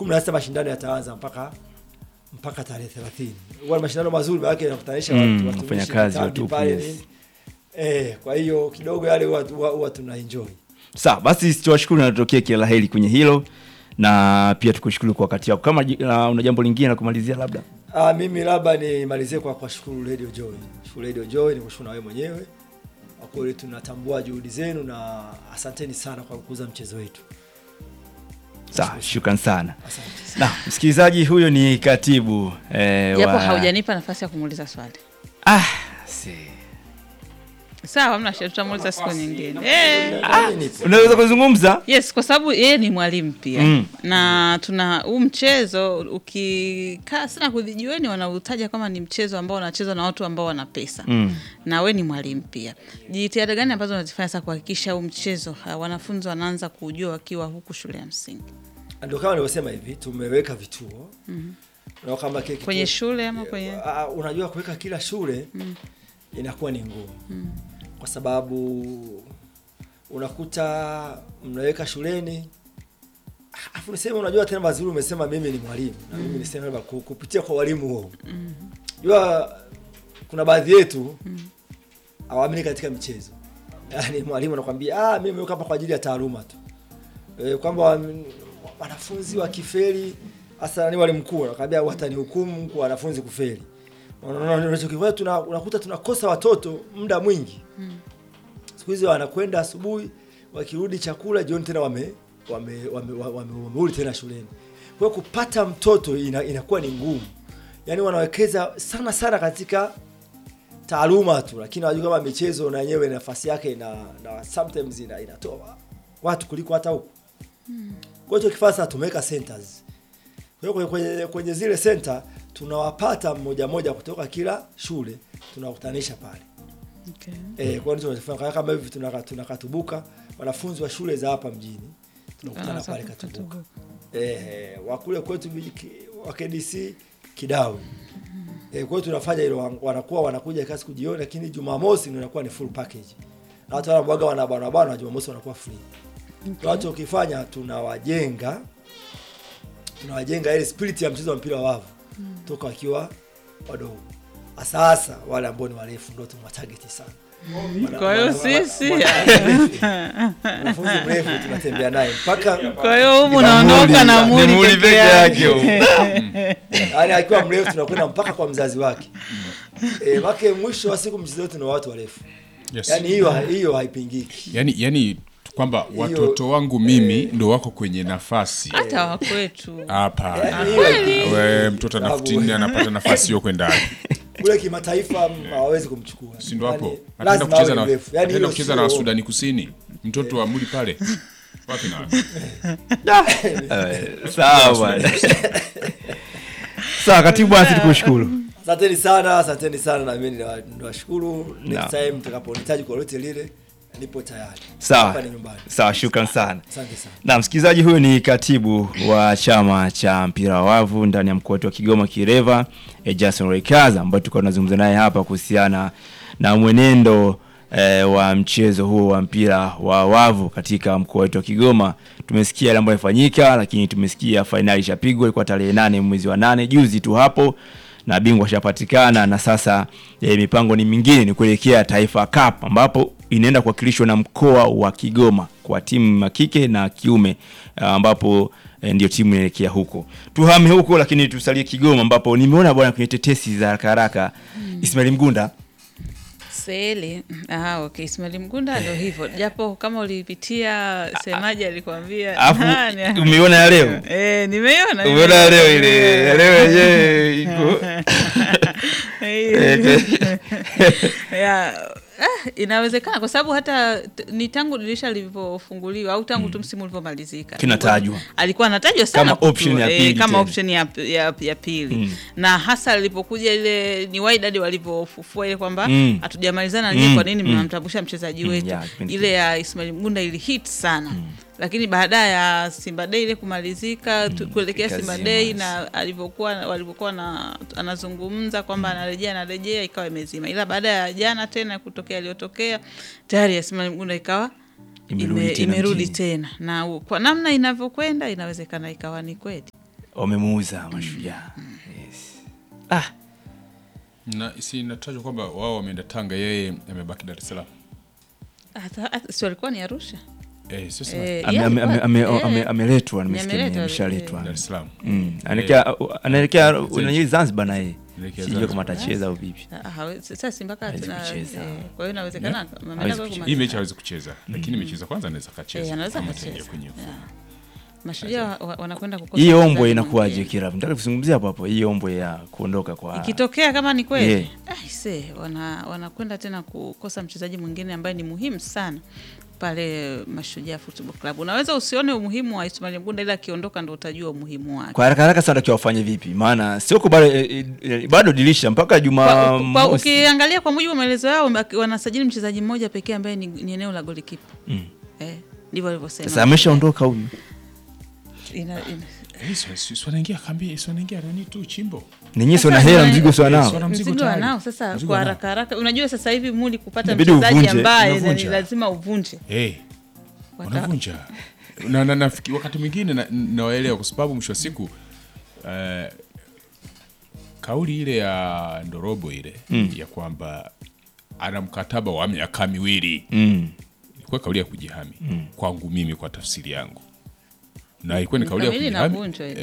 kumi na sita mashindano yataanza mpaka mpaka tarehe thelathini huwa ni mashindano mazuri maanake yanakutanisha Mm, watu- watumishi, wafanyakazi wa makambi tupu, pale yes. nini. eh, kwa hiyo kidogo yale huwa- huwa huwa tuna enjoy Sawa, basi tuwashukuru na tutokee kila la heri kwenye hilo, na pia tukushukuru kwa wakati wako. Kama ji- na una jambo lingine la kumalizia labda? Ah, mimi labda nimalizie kwa kuwashukuru Radio Joy. Shukuru Radio Joy, nikushukuru na wewe mwenyewe. Kwa kweli tunatambua juhudi zenu na asanteni sana kwa kukuza mchezo wetu. Sawa, shukran sana. Asante. Na msikilizaji, huyo ni katibu eh, japo wa... haujanipa nafasi ya kumuuliza swali ah, si. sawa mna shida tutamuuliza siku nyingine eh. Nami nipo. unaweza kuzungumza yes kwa sababu yeye ni mwalimu pia Mm. na tuna huu mchezo ukikaa sana kuvijueni wanautaja kama ni mchezo ambao unachezwa na watu ambao wana pesa mm. na we ni mwalimu pia jitihada gani ambazo unazifanya sasa kuhakikisha huu mchezo ha, wanafunzi wanaanza kuujua wakiwa huku shule ya msingi Ndio kama nilivyosema hivi, tumeweka vituo. Mm -hmm. kama kile kituo- kwenye shule ama kwenye Ah, unajua kuweka kila shule inakuwa ni ngumu kwa sababu unakuta mnaweka shuleni Ah, afu niseme unajua tena mazuri umesema mimi ni mwalimu na mimi niseme labda ku- kupitia kwa walimu huo jua kuna baadhi yetu hawaamini katika michezo yaani mwalimu anakwambia ah, mimi nimeweka hapa kwa ajili ya taaluma tu e, kwamba wa- wanafunzi wakifeli hasa ni wale mkuu anakwambia watanihukumu kwa wanafunzi kufeli Unaona, unachokifanya tuna, unakuta tunakosa watoto muda mwingi siku hizi wanakwenda asubuhi wakirudi chakula jioni tena wame wame wame, wame, wame, wamerudi tena shuleni kwa hiyo kupata mtoto ina, inakuwa ni ngumu yaani wanawekeza sana sana katika taaluma tu lakini wajua kama michezo na yenyewe nafasi yake na, na sometimes ina, inatoa watu kuliko hata huku kwa hiyo kifaa sasa tumeweka centers kwa hiyo kwenye, kwenye, kwenye zile center tunawapata mmoja mmoja kutoka kila shule tunawakutanisha pale okay. Eh, kwa hiyo tunachofanya kama hivi tunaka- tunakatubuka wanafunzi wa shule za hapa mjini tunakutana Wanaanza pale Katubuka. kukatubuka. Eh, wa kule kwetu viji- ki- wa KDC Kidawe. Eh, kwa hiyo tunafanya hilo wan- wanakuwa wanakuja kasi kujiona lakini Jumamosi ndio inakuwa ni full package. Na watu wanabwaga wana bana bana Jumamosi wanakuwa free. Okay. Watu ukifanya tunawajenga tunawajenga ile spirit ya mchezo wa mpira wa wavu toka wakiwa wadogo. Sasa wale ambao ni warefu ndio tunawatarget sana. Wana- Kwa hiyo wana- wana- sisi- wana- Mwanafunzi mrefu tunatembea naye mpaka kwa hiyo humu unaondoka na Ni muli muli peke peke yake yake yaani akiwa mrefu tunakwenda mpaka kwa mzazi wake. Eh, wake mwisho wa siku mchezo wetu ni wa watu warefu. Yes. Yaani hiyo hiyo haipingiki. yani, yani kwamba watoto wangu mimi ndo wako kwenye nafasi hata wakwetu hapa Yaani hiyo haipingiki. we mtoto Sababu- anafutini anapata nafasi hiyo kwenda wapi? Kule kimataifa m- hawawezi kumchukua. si ndo hapo Yaani, ataenda lazima kucheza awe na mrefu. Yaani ataenda hiyo kucheza na sio- Sudani Kusini mtoto wa muli pale wapi na wapi? Eh, sawa bwana sawa katibu bwana sisi tukushukuru Asanteni sana, asanteni sana na mimi niwa- niwashukuru. Next Naam. time mtakaponihitaji kwa lolote lile nipo tayari. sawa Hapa ni nyumbani. sawa shukran sana Asante sana. na msikilizaji huyu ni katibu wa chama cha mpira wa wavu ndani ya mkoa wetu wa kigoma kireva eh, jason rekaza ambaye tulikuwa tunazungumza naye hapa kuhusiana na mwenendo eh, wa mchezo huo wa mpira wa wavu katika mkoa wetu wa kigoma tumesikia yale ambayo yamefanyika lakini tumesikia fainali ishapigwa ilikuwa tarehe nane mwezi wa nane juzi tu hapo na bingwa ashapatikana na sasa e, mipango ni mingine ni kuelekea Taifa Cup ambapo inaenda kuwakilishwa na mkoa wa Kigoma kwa timu ya kike na kiume ah, ambapo e, ndio timu inaelekea huko. Tuhame huko lakini tusalie Kigoma ambapo nimeona bwana kwenye tetesi za haraka haraka Ismail Mgunda Seli. Ah, okay. Ismail Mgunda ndio hivyo. Japo kama ulipitia semaji alikwambia alafu nani? umeiona ya leo Eh, nimeiona. umeona ya leo ile ya leo yenyewe iko ya ah, inawezekana kwa sababu hata t- ni tangu dirisha lilivyofunguliwa au tangu tu msimu ulivyomalizika Kinatajwa. alikuwa anatajwa sana Kama option ya kutu- pili kama tena. option ya, ya, ya pili na hasa lilipokuja ile ni Wydad walivyofufua ile kwamba Mm. hatujamalizana Mm, mm, kwa nini mm. mnamtambusha mchezaji Mm, wetu ya, kipindi ile ya Ismail Mgunda ili hit sana lakini baada ya Simba Day ile kumalizika tu- kuelekea Simba ikazima, Day yes. na alivyokuwa walivyokuwa na anazungumza kwamba anarejea anarejea ikawa imezima, ila baada ya jana tena kutokea aliyotokea tayari Ismail Mgunda ikawa Imerudi ime- tena imerudi mjini. tena na u- kwa namna inavyokwenda inawezekana ikawa ni kweli. wamemuuza mashujaa yes. ah, na si inatajwa kwamba wao wameenda Tanga, yeye amebaki Dar es Salaam. Hata- hata- si walikuwa ni Arusha Eh, sasa Eh, ame- yeah, ame- ame- alikuwa- ame- eh, ame- ameletwa nimesikia ameletwa, ameshaletwa Dar es Salaam. Mm, anaelekea anaelekea unajua Zanzibar na yeye Anaelekea sijui kama Zanzibar. atacheza au vipi Ah, hawe- sasa si mpaka Hawezi tena kucheza. eh, kwa hiyo inawezekana Yeah. ameenda Hawezi kwa kucheza. kuma- Hii mechi hawezi kucheza, lakini mechi za kwanza anaweza kacheza. Eh, anaweza kama akacheza. ataingia kwenye mfumo. Yeah. mashujaa wa- wa- wanakwenda kukosa hii ombwe mchezaji inakuwaje mwingine. kiravu nataka kuzungumzia hapo hapo hii ombwe ya kuondoka kwa ikitokea kama ni kweli Yeah. yeah. se wana wanakwenda tena kukosa mchezaji mwingine ambaye ni muhimu sana pale Mashujaa Football Club. Unaweza usione umuhimu wa Ismail Mgunda, ila akiondoka ndo utajua umuhimu wake. kwa haraka haraka sana takiwa wafanye vipi maana sio kwa bado eh, eh, bado dirisha mpaka Kwa- juma kwa- mosi. Ukiangalia kwa mujibu wa maelezo yao wame- wanasajili mchezaji mmoja pekee ambaye ni, ni eneo la golikipa Mm. eh, ndivyo walivyosema. sasa ameshaondoka huyu Ina- ina- Eh, si- si- si wanaingia kambi, si wanaingia nani tu chimbo. ninyi sio na Sasa hela ni- mzigo sio nao Wana mzigo mzigo tayari. wanao sasa Mzigo kwa wanao. haraka haraka. Unajua sasa hivi muli kupata Inabidi mchezaji uvunje, ambaye unavunja. ni lazima uvunje Eh, Wata- wanavunja na, na, nafiki- wakati mwingine na- nawaelewa kwa sababu mwisho wa siku eh, kauli ile ya Ndorobo ile ya kwamba ana mkataba wa miaka miwili mm. ilikuwa kauli ya kujihami kwangu mimi, kwa tafsiri yangu, na ilikuwa ni kauli ya Kamili kujihami inavunjwa ile.